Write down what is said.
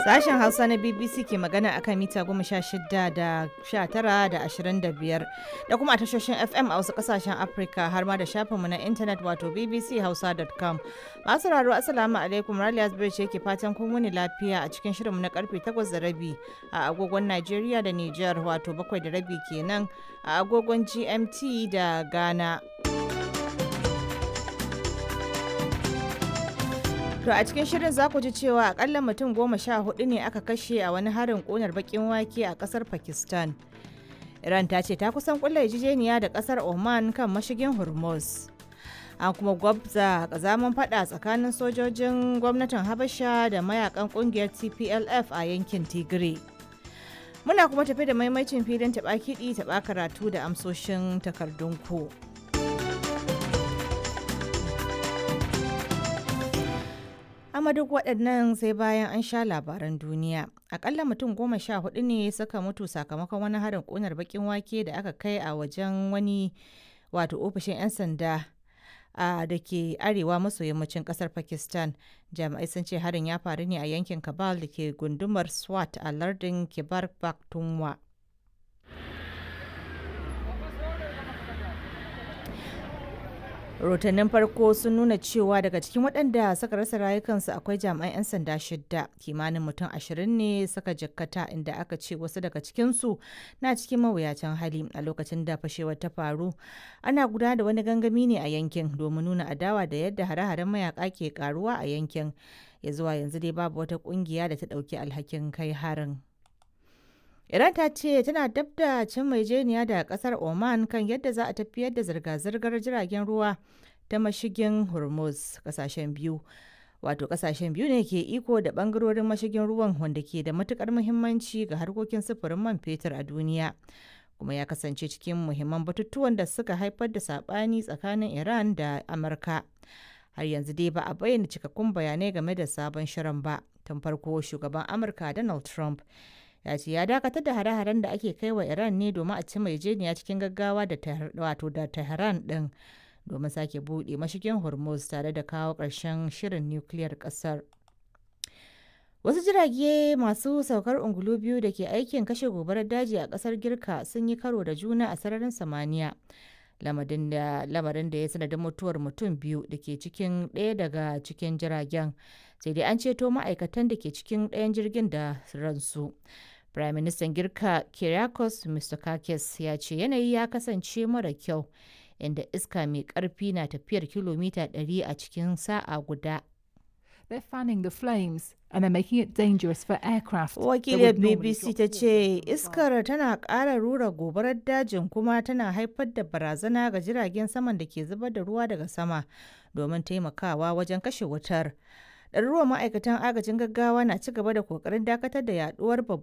Sashen Hausa na BBC ke magana akan mita goma sha shida da sha tara da ashirin da biyar da kuma a tashoshin FM a wasu kasashen Afirka har ma da shafinmu na intanet wato bbchausa.com. Masu raro Assalamu alaikum Raliya Zubairu ce ke fatan kun wuni lafiya a cikin shirinmu na karfe takwas da rabi a agogon Najeriya da Nijar wato bakwai da rabi kenan a agogon GMT da Ghana. To a cikin shirin za ku ji cewa akalla mutum goma sha hudu ne aka kashe a wani harin ƙunar bakin wake a ƙasar Pakistan. Iran ta ce ta kusan kulla yarjejeniya da ƙasar Oman kan mashigin Hormuz. An kuma gwabza kazaman fada tsakanin sojojin gwamnatin Habasha da mayakan ƙungiyar TPLF a yankin Tigray. Muna kuma tafi da maimacin filin taɓa kiɗi taɓa karatu da amsoshin takardun ku. amma duk waɗannan sai bayan an sha labaran duniya akalla mutum goma sha hudu ne suka mutu sakamakon wani harin ƙunar bakin wake da aka kai a wajen wani wato ofishin 'yan sanda a da ke arewa maso yammacin kasar pakistan jami'ai sun ce harin ya faru ne a yankin kabal da ke gundumar swat a lardin kibar pakhtunkhwa rahotannin farko sun nuna cewa daga cikin waɗanda suka rasa rayukansu akwai jami'an 'yan sanda shidda kimanin mutum ashirin ne suka jikkata inda aka ce wasu daga cikinsu na cikin mawuyacin hali a lokacin da fashewar ta faru ana gudanar da wani gangami ne a yankin domin nuna adawa da yadda hare-haren mayaka ke karuwa a yankin ya zuwa yanzu dai babu wata kungiya da ta ɗauki alhakin kai harin. Iran ta ce tana dab da cin maijeniya da kasar Oman kan yadda za a tafiyar da zirga-zirgar jiragen ruwa ta mashigin Hormuz kasashen biyu. Wato kasashen biyu ne ke iko da bangarorin mashigin ruwan wanda ke da matukar muhimmanci ga harkokin sufurin man fetur a duniya. Kuma ya kasance cikin muhimman batutuwan da suka haifar da sabani tsakanin Iran da Amurka. Har yanzu dai ba a bayyana cikakkun bayanai game da sabon shirin ba. Tun farko shugaban Amurka Donald Trump ya ce ya dakatar da hare-haren da ake kai wa iran ne domin a ci maijeniya cikin gaggawa da wato da tehran din domin sake buɗe mashigin hormuz tare da kawo ƙarshen shirin nukiliyar ƙasar wasu jirage masu saukar ungulu biyu da ke aikin kashe gobarar daji a ƙasar girka sun yi karo da juna a sararin samaniya lamarin da ya sanadin mutuwar mutum biyu da ke cikin ɗaya daga cikin jiragen sai dai an ceto ma'aikatan da ke cikin ɗayan jirgin da ransu Prime Minister Girka Kyriakos Mitsotakis ya ce yanayi ya kasance mara kyau inda iska mai ƙarfi na tafiyar kilomita 100 a cikin sa'a guda. They're fanning the flames and they're making it dangerous for aircraft. Wakiliyar BBC ta ce iskar tana ƙara rura gobarar dajin kuma tana haifar da barazana ga jiragen saman da ke zubar da ruwa daga sama domin taimakawa wajen kashe wutar. ɗaruruwan ma'aikatan agajin gaggawa na ci gaba da kokarin dakatar da yaduwar